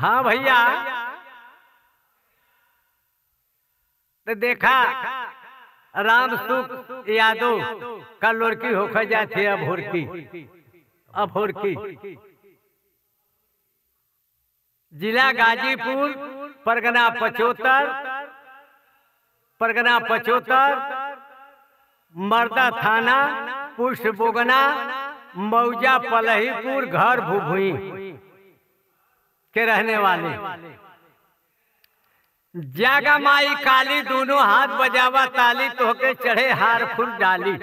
हाँ भैया तो देखा राम सुख यादव का लड़की होकर जाती अब हुरकी अब हुरकी जिला गाजीपुर परगना पचोतर परगना पचोतर मर्दा थाना पुष्प बोगना मौजा पलहीपुर घर भुभुई के रहने वाले जागा माई काली दोनों हाथ बजावा ताली तोहके चढ़े हार फूल डाली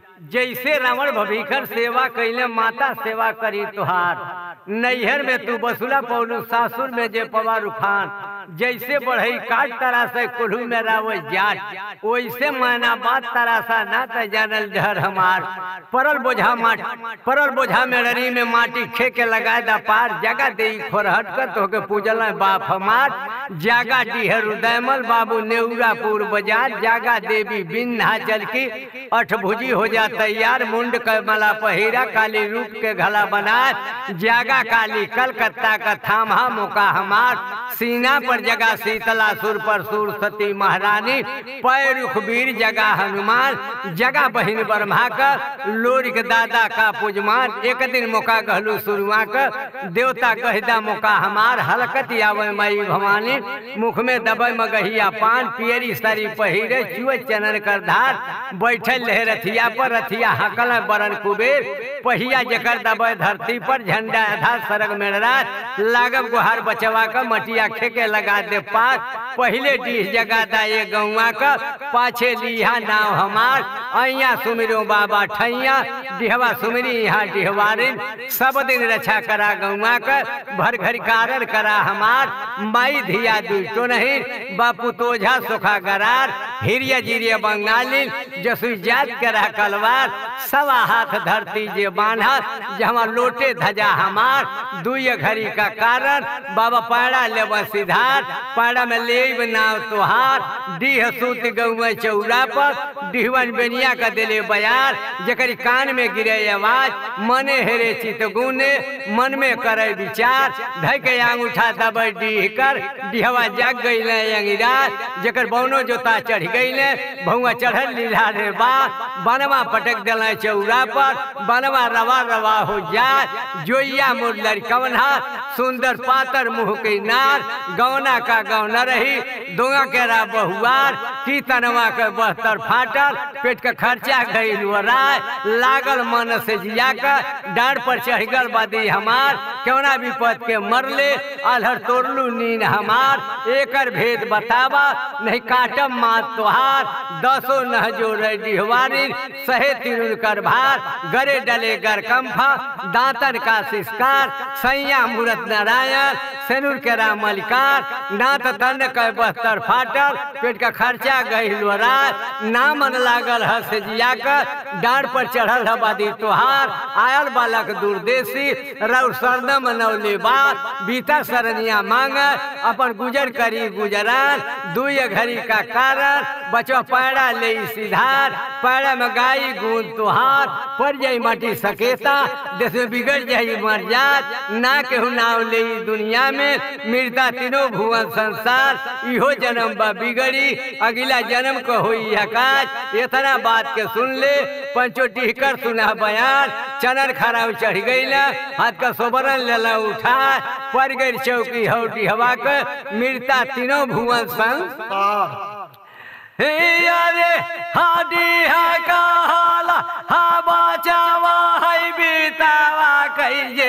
जैसे रावण भभीकर सेवा कैले माता सेवा करी तुहार नैहर में तू बसुला पौलू सासुर में जे पवा रूफान जैसे बढ़ई काट तरासा कुल्हू में रावल जाट वैसे माना बात तरासा ना त जानल जहर हमार परल बोझा माट परल बोझा मेड़री में माटी खे के लगाए दा पार जगह दे खोरहट कर तोहके पूजल बाप हमार जागा डीहर उदयमल बाबू नेउरापुर बाजार जागा देवी विंध्याचल की अठभुजी हो जा तैयार मुंड के मला पहिरा काली रूप के गला बना जागा काली कलकत्ता का थामा मुका हमार सीना पर जगह शीतला सुर पर सुर सती महारानी पैरुख वीर जगह हनुमान जगह बहिन ब्रह्मा का लोरिक दादा का पुजमान एक दिन मौका कहलू शुरुआ का देवता कहदा मौका हमार हलकत आवे मई भवानी मुख में दबे मगहिया पान पियरी सरी पहिरे चुए चनन कर धार बैठल रहे रथिया पर रथिया हकल बरन कुबेर पहिया जकर दबे धरती पर झंडा आधा सरग में रात लागब गुहार बचवा का मटिया खेके लगा दे पास पहले डीह जगा दा ये गौवा का पाछे लिहा नाव हमार अइया सुमिरो बाबा ठैया डिहवा सुमिरी यहाँ डिहवारिन सब दिन रक्षा करा गौवा का भर घर कारण करा हमार माई धिया दुई तो नहीं बापू तोझा सुखा गरार हिरिया जिरिया बंगाली जसु जात करा कलवार सवा हाथ धरती जे बांधा जहाँ लोटे धजा हमार दुई घड़ी का कारण बाबा पाड़ा लेब सिधार पाड़ा में लेब नाव तुहार डीह सूत गौआ चौरा पर डिहवन बेनिया का दिले बयार जकर कान में गिरे आवाज मने हेरे चित गुने मन में करे विचार धय के आंग उठा दबे डीह कर डिहवा जाग गईले अंगिराज जकर बौनो जोता चढ़ गईले भौआ चढ़ल लीला रे बा बनवा पटक दिले चौरा पर बनवा रवा रवा हो जाए जोइया मोर लड़कवना सुंदर पातर मुंह के नार गौना का गौना रही दोंगा केरा बहुआर की तनवा के बहतर फाटल पेट के खर्चा गई राय लागल मन से जिया का डांड पर चढ़ गल बदी हमार क्यों विपद के मरले अलहर तोड़लू नीन हमार एकर भेद बतावा नहीं काटम मात तोहार दसो नह जो डिहवारी सहे तिरुल कर भार गरे डले गर कंफा दांतन का सिस्कार सैया मूरत नारायण सेनुर के राम मलिकार नात तन के बहत्तर फाटल पेट का खर्चा गई रात ना मन लागल हस जिया कर डांड पर चढ़ल हबादी तोहार आयल बालक दूरदेशी रौ सरदम मनौले बात बीता सरनिया मांग अपन गुजर करी गुजरान दुई घड़ी का कारण बचो पैड़ा ले सिधार पैड़ा में गाई गुण तुहार पड़ जाई माटी सकेता देश में बिगड़ जाई मर जात ना केहू नाव ले दुनिया में मृदा तीनों भुवन संसार इहो जन्म बा बिगड़ी अगला जन्म को हुई हकाज इतना बात के सुन ले पंचो टिहकर सुना बयान चनर खराब चढ़ गई ना हाथ का सोबरन लेला उठा पड़ गई चौकी हौटी हवा के मृता तीनों भुवन संसार हे अरे हाडी हा कहाला हा बचावा है बीतावा कहिए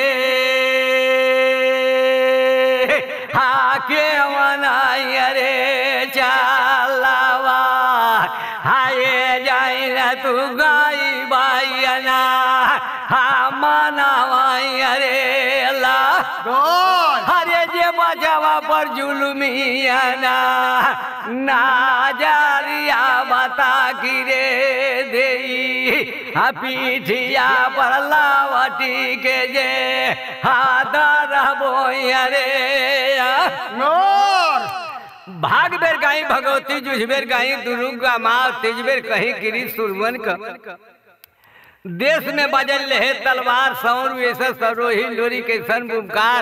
हा के मनाई अरे चालावा हाय जाई ना तू गाई बाईना हा मनावाई अरे ला हरे जे बचावा पर जुलमियाना ना जारिया बता गिरे देई हा पीठिया पर लावटी के जे हाथ रहबो अरे भाग बेर गाई भगवती जुझबेर गाई दुर्गा माँ तेजबेर कहीं गिरी सुरवन का देश में बजल रहे तलवार सौर ऐसा सरोही लोरी के सन बुमकार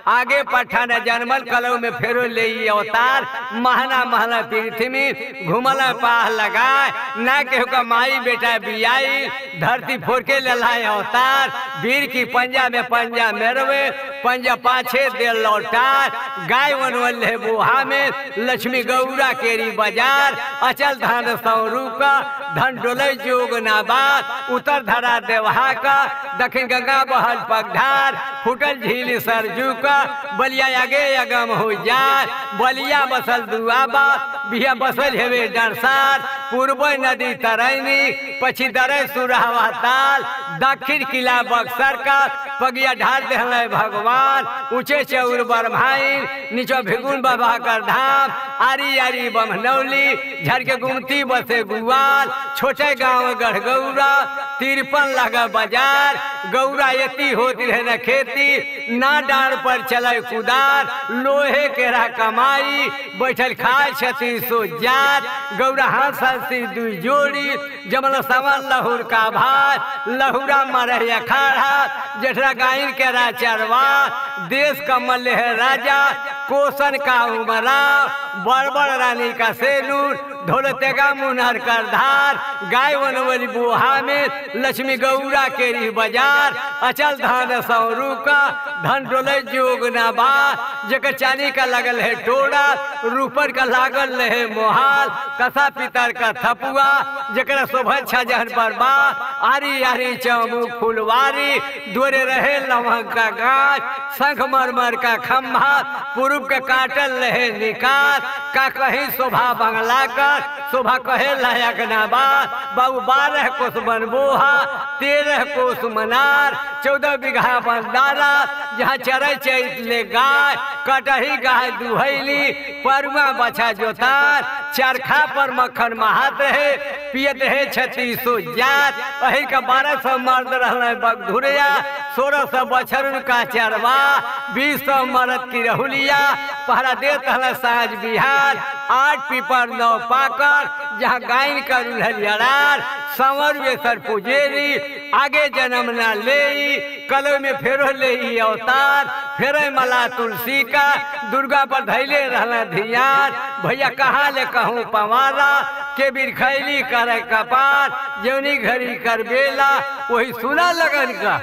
आगे पठान जन्मल कलौ में फेरो ले ई अवतार महना महना पृथ्वी में घुमल पाह लगाए ना केहू का माई बेटा बियाई धरती फोड़ के ललाए अवतार वीर की पंजा में पंजा मेरवे पंजा पाछे दे लौटार गाय वनवल है बुहा में लक्ष्मी गौरा केरी बाजार अचल धान सौरू का धन डोले जोग नाबाद उत्तर धरा देवहा का दक्षिण गंगा बहल पगधार फुटल झील सरजू का बलिया आगे अगम हो जाए बलिया बसल दुआबा बिया बसल हेवे डरसार पूर्व नदी तरैनी पछी दरे सुरहवा ताल दक्षिण किला बक्सर का पगिया ढाल दे भगवान ऊंचे चौर बरभाई नीचो भिगुन बाबा कर धाम आरी आरी बमनौली झरके गुमती बसे गुआल छोटे गांव गढ़गौरा तिरपन लगा बाजार गौरा यति होती है न खेती ना डार पर चले कुदार लोहे केरा कमाई बैठल खाए छती सो जात गौरा हाथ हंसी दू जोड़ी जमल सवन लहुर का भात लहुरा मरे अखाड़ा जेठरा गायन केरा चरवा देश कमल है राजा कोसन का उमरा बड़ बड़ रानी का सेनूर ढोलतेगा मुनहर कर धार गाय वनवली बुहा में लक्ष्मी गौरा केरी बाजार अचल धान सौरू का धन डोले जोग नाबा जकर चांदी का लगल है टोड़ा रूपर का लागल है मोहाल कसा पितर का थपुआ जकर शोभा छजहन पर बा आरी आरी चमू फुलवारी दोरे रहे लवंग का गाछ शंख मरमर का खम्भा पूर्व के काटल रहे निकाल का कहीं शोभा बंगला का शोभा कहे लायक ना बा बाबू बारह कोस बनबोहा तेरह कोस मनार चौदह बीघा बंदारा जहाँ चरे चैत ले गाय कटही गाय दुहैली परुआ बछा जोतार चरखा पर मक्खन महात रहे पियत रहे छत्तीसो जात अही का बारह सौ मर्द रहल बगधुरिया सोलह सौ बछरुन का चरवा बीस सौ मरद की रहुलिया पहरा देत हल साँझ बिहार आठ पीपर नौ पाकर जहाँ गायन का रुलहरियार संवर वेसर पुजेरी आगे जन्म ना ले कलो में फेरो ले ई अवतार फेरे मला तुलसी का दुर्गा पर धैले रहना धियान भैया कहाँ ले कहूँ पवारा के बीर खैली करे कपार जौनी घड़ी कर बेला वही सुना लगन का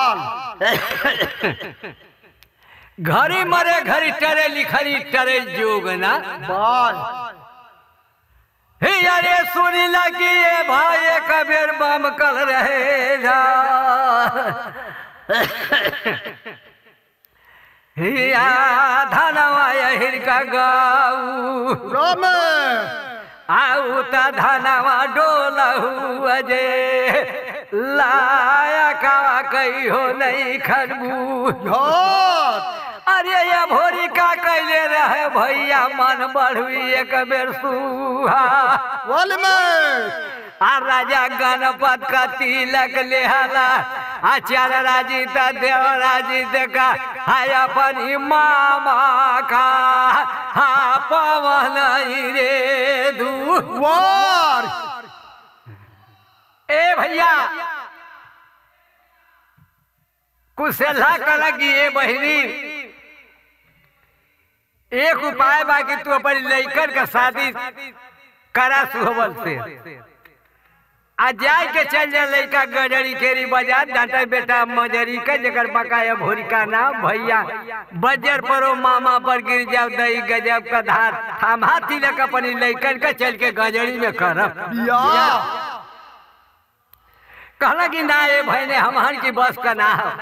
घड़ी मरे घड़ी टरे लिखरी टरे जोगना हे अरे सुनी लगी ये भाई कबीर बम कल रहे जा हिया धनवा हिर का गाऊ आऊ त धनवा डोलहु अजे लाया कावा कही हो नहीं खरबू अरे ये भोरी का कैले रहे भैया मन बढ़ुई एक बेर सुहा आ राजा गणपत का तिलक लेहला आचार राजी त देव राजी देखा हाय अपनी मामा का हा पवन रे दू ए भैया कुशला का लगी ए बहिनी एक उपाय बा कि तू अपन लइकन का शादी करा सुहबल से आ जाए के चल जा लइका गजरी केरी बाजार डांटा बेटा मजरी का जगर बकाया भोरी का नाम भैया बजर परो मामा पर गिर जाओ दही गजब का धार थामा तिलक अपनी लइकन का चल के गजरी में करब कहला कि ना ये भाई ने हमार की बस का ना हो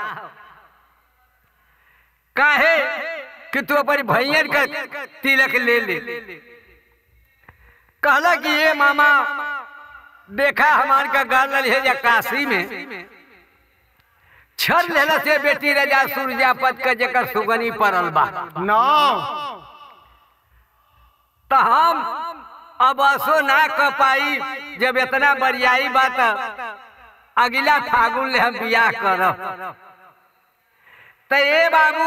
काहे कि तू अपनी भैया का तिलक ले ले कहला कि ये मामा देखा हमार का गल है या काशी में छर लेला से बेटी राजा सूर्यापत का जकर सुगनी परल बा तो हम अब असो ना क पाई जब इतना बरियाई बात अगला फागुन ले हम बियाह करब तो ए बाबू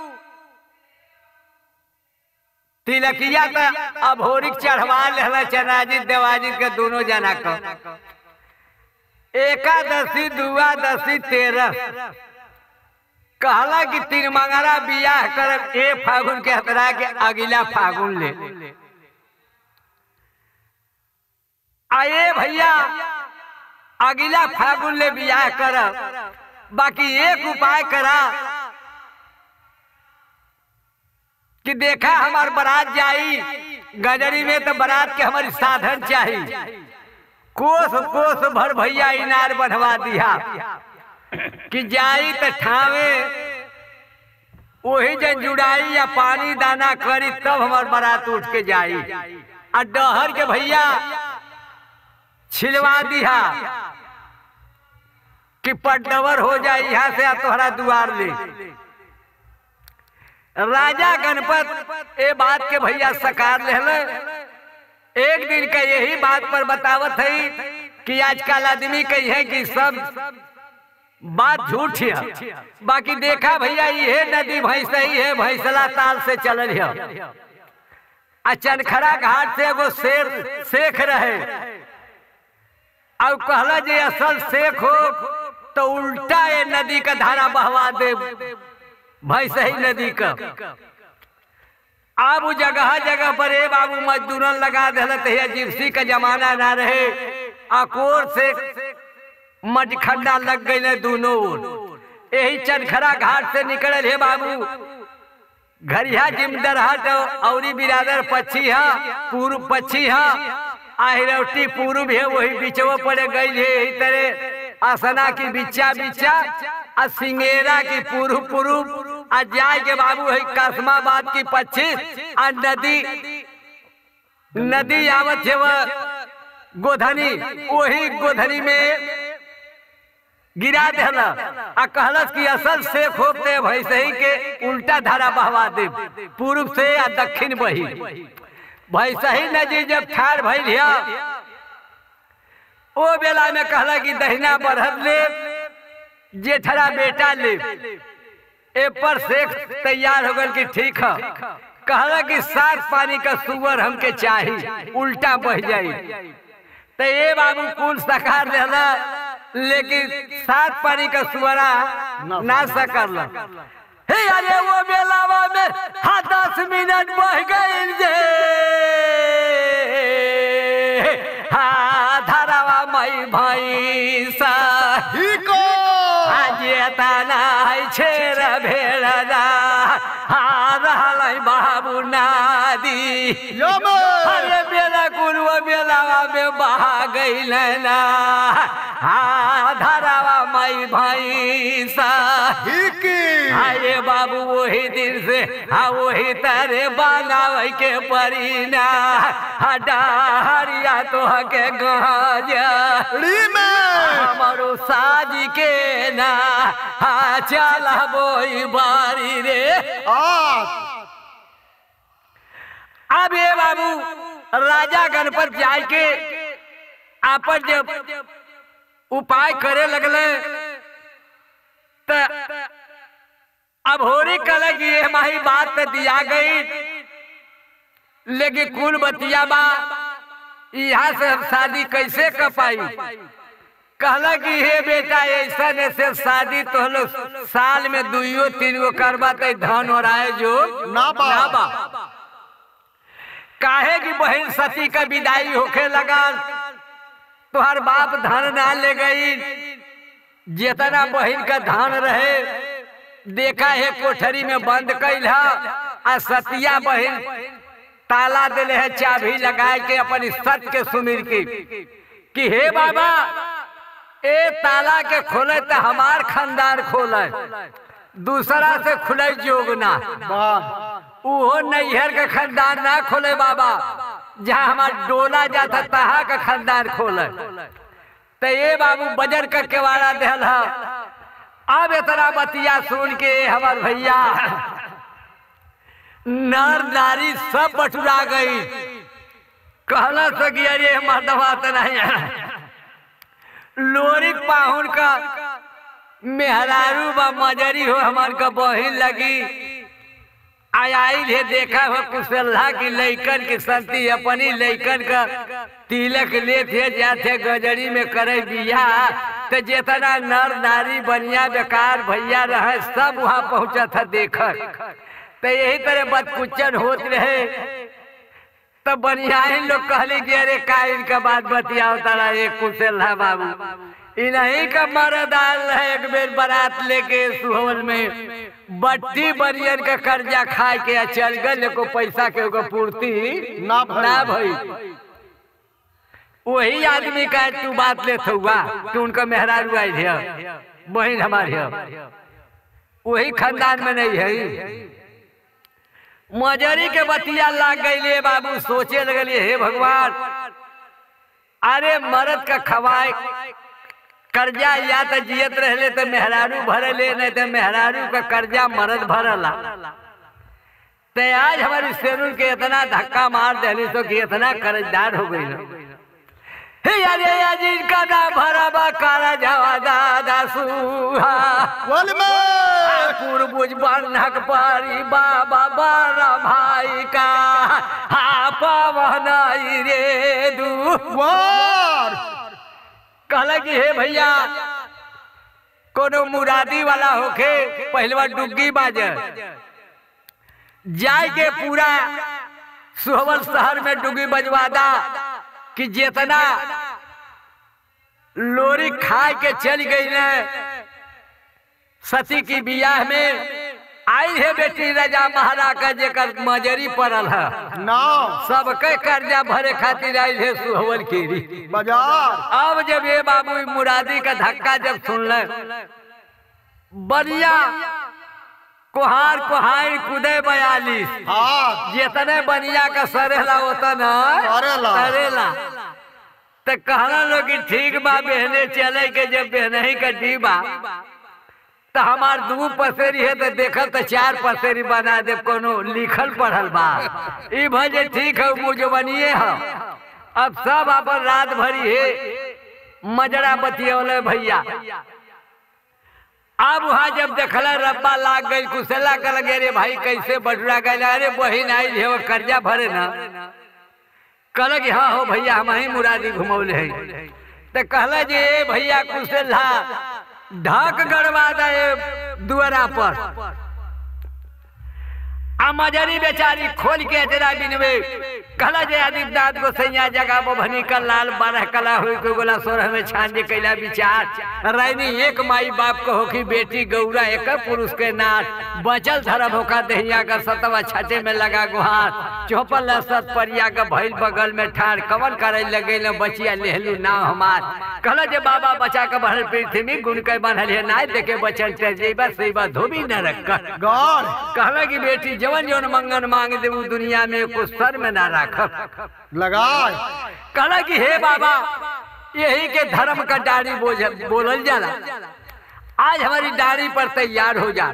तिलकिया तो अभोरिक चढ़वा लेला चनाजित देवाजित के दोनों जना का एकादशी दुआदशी तेरह कहला कि तीन मंगरा बियाह कर ए फागुन के हतरा के अगला फागुन ले आए भैया अगला फागुन ले बियाह कर बाकी एक उपाय करा कि देखा हमार बारात जाई गजरी में तो बारात के हमारी साधन चाहिए कोस कोस भर भैया इनार बनवा दिया कि जाई तो ठावे वही जन जुड़ाई या पानी दाना करी तब हमार बारात उठ के जाई आ डहर के भैया छिलवा दिया कि पटनवर हो जाए यहाँ से आ तोहरा दुआर ले राजा गणपत ए बात के भैया सकार ले एक दिन का यही बात पर बतावत है कि आजकल आदमी कही है कि सब बात झूठ है बाकी देखा भैया ये नदी भैंस ही है भैंसला ताल से चल है आ चनखरा घाट से एगो शेर शेख रहे और कहला जे असल शेख हो तो उल्टा ये नदी का धारा बहवा दे भैंस ही नदी का अब उ जगह जगह पर ए बाबू मजदूरन लगा दिलत है जिप्सी का जमाना ना रहे अकोर से मजखंडा लग गई दोनों ओर यही चनखरा घाट से निकल है बाबू घरिया जिमदरहट औरी बिरादर पक्षी है पूर्व पक्षी है आहिरवटी पूर्व है वही बिचवा पड़े गई है यही तरह असना की बिच्चा बिच्चा आ सिंगेरा की पूर्व पूर्व आ जाय के बाबू है कासमाबाद की पच्चीस आ नदी नदी आवत है वह गोधनी वही गोधनी में गिरा देला आ कहलस कि असल से खोपते भैसे ही के उल्टा धारा बहवा दे पूर्व से आ दक्षिण बही भैसे ही नदी जब ठार भइल है ओ बेला में कहला कि दहिना बढ़त ले जेठरा बेटा ले ए पर शेख तैयार हो गल कि ठीक है कहला कि सात पानी का सुअर हमके चाहिए उल्टा बह जाई तो ये बाबू कुल सकार देला लेकिन सात पानी का सुअरा ना सकल हे अरे वो बेलावा में हाँ दस मिनट बह गई जे हाँ धरावा मई भाई सा हिको जेतना छेर भेड़ा हा रहलै बाबू नादी यमे अरे बेला कुलवा बेलावा में बहा गईल ना हा धरावा मई भैंसा हिकी अरे बाबू वही दिन से हा वही तरह बनावे के परीना हा डहरिया तो के गाजा रीमे हमारो साज के ना हा चल बोई बारी रे आठ अब ये बाबू राजा गणपत जाय के आपन जब उपाय करे लगले त अब होरी कल की ये माही बात तो दिया गई लेकिन कुल बतिया बा यहाँ से हम शादी कैसे कर पाई कहला कि हे बेटा ऐसा ऐसे शादी तो लोग साल में दुइयो तीन गो करबा तो धन हो रहा है जो ना बा। ना बा काहे की बहन सती का विदाई होखे लगा तुहार बाप धन ना ले गई जितना बहन का धन रहे देखा है कोठरी में बंद कैल है आ सतिया बहन ताला दिले है चाबी लगाए के अपन सत के सुमिर की कि हे बाबा ए ताला के खोले तो हमार खानदान खोले दूसरा से खुले जोग ना वाह उहो नैहर का खानदान ना खोले बाबा जहाँ हमार डोला जाता तहा का खानदान खोले तो ये बाबू बजर का केवाड़ा दिल है अब इतना बतिया सुन के हमार भैया नर नारी सब बटुरा गई कहला सकी अरे मर्दवा तो नहीं है लोरी पाहुन का मेहरारू बा मजरी हो हमार का बहिन लगी आयल है देखा हो कुशल्ला की लैकन की संति अपनी लैकन का तिलक ले थे जाते गजरी में करे बिया तो जितना नर नारी बनिया बेकार भैया रहे सब वहां पहुंचा था देखर तो यही तरह बदकुचन होत रहे तो बनिया लोग कहले कि अरे का इनका बात बतियाओ तारा एक कुशल बाबू इन्हीं का मरद आल है एक बेर बारात लेके सुहवल में बट्टी बनियन का कर्जा खा के आ चल गए को पैसा के ओकर पूर्ति ना भइल। ना भई वही आदमी का तू बात लेत हुआ कि उनका मेहरारू आई है बहन हमारी है वही खानदान में नहीं है मजरी के बतिया लाग गई बाबू सोचे लगलिए हे भगवान अरे मरद का खवाए कर्जा या तो जियत रहले तो मेहरारू भरले नहीं तो मेहरारू का कर्जा मरद भरला तो आज हमारी सेनुल के इतना धक्का मार देली तो कि इतना कर्जदार हो गई ना हे अरे आज इनका ना भरा बा काला जावा दादा सुहा बोल में पूर्वज बन्हक पारी बाबा बड़ा भाई का हा पवन रे दू वार कहला कि हे भैया कोनो मुरादी वाला होके पहलवा डुग्गी बाजे जाय के पूरा सुहवल शहर में डुग्गी बजवादा कि जितना लोरी खाए के चल गई ने सती की बियाह में आई है बेटी राजा महाराज का जेकर मजरी पड़ल है नाव सबके कर्जा भरे खातिर आई है सुहवल कीरी बाजार अब जब ये बाबू मुरादी का धक्का जब सुन ले बढ़िया कुहार कुहार कुदे बयालीस हाथ जितने बनिया का सरेला उतना सरेला। सरेला तो कहना लोग कि ठीक बा बहने चले के जब बहने का डीबा तो हमार दू पसेरी है तो देखल तो चार पसेरी बना दे कोनो लिखल पढ़ल बा ई भजे ठीक है मुजबनिए है अब सब अपन रात भरी है मजरा बतियौले भैया अब वहाँ जब देखला रब्बा लाग गई कुशला कर लगे रे भाई कैसे बटुरा गए अरे बहिन आई है वो कर्जा भरे ना कहल कि हाँ हो भैया हम ही मुरादी घुमौले है तो कहला जे ए भैया कुशला ढक गड़वा दे दुआरा पर आ मजरी बेचारी खोल के अजरा बिनवे कहला जे आदिप दाद को सैया जगह बभनी का लाल बारह कला हुई को गोला सोरह में छान जे कैला विचार रानी एक माई बाप को होखी बेटी गौरा एक पुरुष के नाथ बचल धरब होका दहिया का सतवा छठे में लगा गुहार चौपल सत परिया का भइल बगल में ठाड़ कवन करे लगे न बचिया लेहलू ना हमार कहला जे बाबा बचा के बढ़ल पृथ्वी गुण के बनल है नाय देखे बचल ते जेबा सेबा धोबी न रख गौर कहला कि बेटी जवन जवन मंगन मांग दे उ दुनिया में कुछ सर में ना राखब लगाए कहला कि हे बाबा यही के धर्म का डाड़ी बोझ बोलल जाला आज हमारी डाड़ी पर तैयार हो जा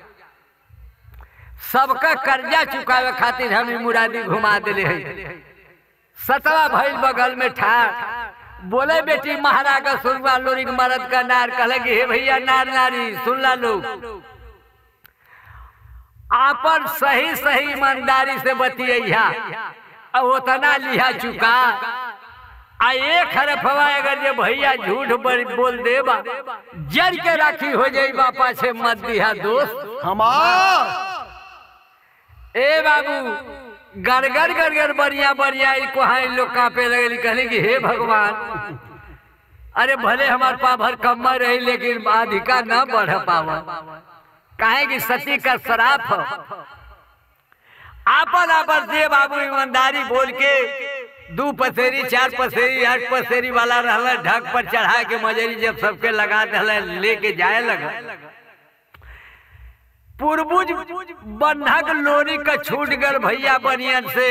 सबका कर्जा चुकावे खातिर हम ई मुरादी घुमा दिले है सतवा भइल बगल में ठाड़ बोले बेटी महाराज का सुरवा लोरी के मरद का नार कहले कि हे भैया नार नारी सुन ला लोग आपन सही सही ईमानदारी से बतिया अब उतना लिहा चुका आ एक हरफवा अगर जे भैया झूठ बड़- बोल देबा जर के राखी हो जाई बापा से मत दिया दोस्त हमार ए बाबू गड़गड़ गड़गड़ बढ़िया बढ़िया ई कोहाई लोग कांपे लगली कहली कि हे भगवान अरे भले हमार पा भर कम्मा रही लेकिन अधिका न बढ़ पावा काहे कि सती का शराप हो आपन आपन दे बाबू ईमानदारी बोल के दू पसेरी चार पसेरी आठ पसेरी वाला रहला ढक पर चढ़ा के मजरी जब सबके लगा दहला लेके जाए लगा पूर्वज बंधक लोरी का छूट गल भैया बनियन से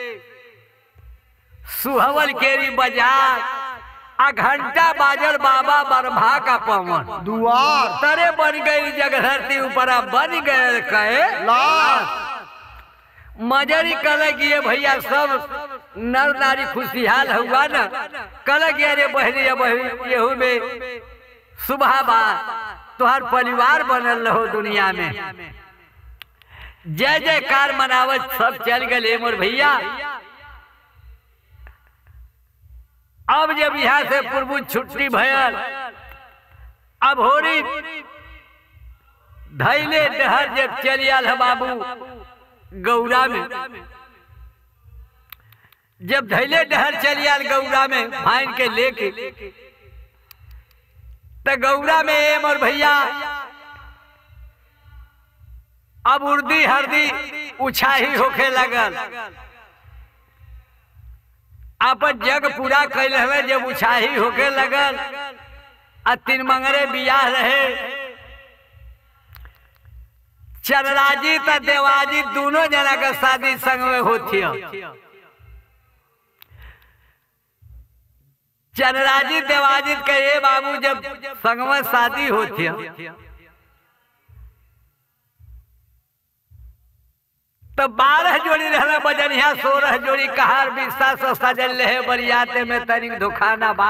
सुहवल केरी बाजार आ घंटा बाजल बाबा बरभा का पवन दुआर तरे बन गई जगधरती ऊपर बन गए कहे लाश मजरी कल कि ये भैया सब नर नारी खुशहाल हुआ न कल कि अरे बहनी बहनी यहू में सुबह बा तुहार परिवार बनल रहो दुनिया में जय जयकार मनावत सब चल गए मोर भैया अब जब यहाँ से पूर्व छुट्टी भयल अब होरी धैले डहर जब चल आल है बाबू गौरा में जब धैले डहर चल आल गौरा में भाइन के लेके तो गौरा में एम और भैया अब उर्दी हरदी उछाही होखे लगल अपन जग पूरा कैल हवे जब उछाही होके लगल आ तीन मंगरे बियाह रहे चरराजी त देवाजी दोनों जना के शादी संग में होती चरराजी देवाजी के ये बाबू जब संग में शादी होती तो बारह जोड़ी रहना बजनिया सोलह जोड़ी कहार बिस्ता सो सजल रहे बरियाते में तनिक दुखाना बा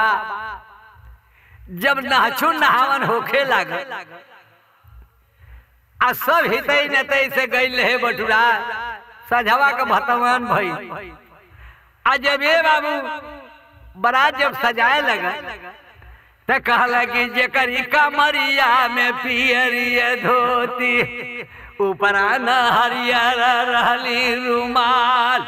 जब नहचू नहावन होखे लागल आ सब हितई नतई से गई रहे बटुरा सझवा के भतवन भई आ जब ये बाबू बरात जब सजाए लगा तो कहला कि जेकर ई कमरिया में पियरिया धोती ऊपराना हरियर रहली रुमाल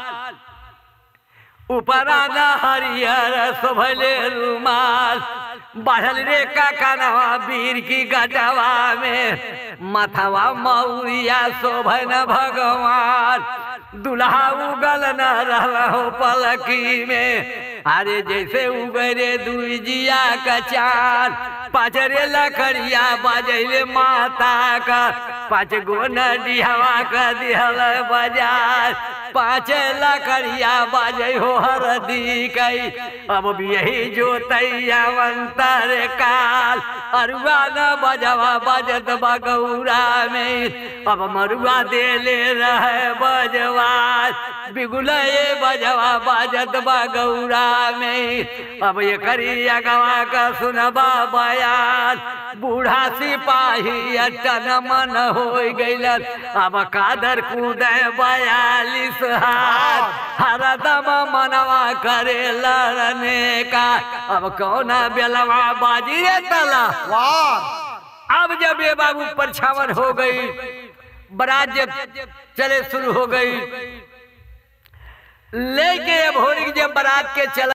ऊपराना हरियर शोभले रुमाल बढ़ल रे काकनवा वीर की गटवा में मथवा मौरिया शोभन भगवान दुल्हा उगल न रहो पलकी में अरे जैसे उगरे दुजिया का चांद पाचरे लकड़िया बजैले माता का पाँच गो नडिहवा का दिहल बाजार पाँच लकड़िया बाजे हो हरदी कई अब भी यही जो तैयावंतर काल अरुआ न बजवा बजत बगौरा में अब मरुआ देले रहे बजवार बिगुलए बजवा बजत बगौरा में अब ये करी अगवा का सुनबा बयान बूढ़ा सिपाही अटन मन हो गईल अब कादर कूदे बयालीस हाथ हरदम मनवा करे लड़ने का अब कौन बेलवा बाजी रे तला वार अब जब ये बाबू परछावन हो गई बरात जब चले शुरू हो गई लेके अब होरी जब बारात के चल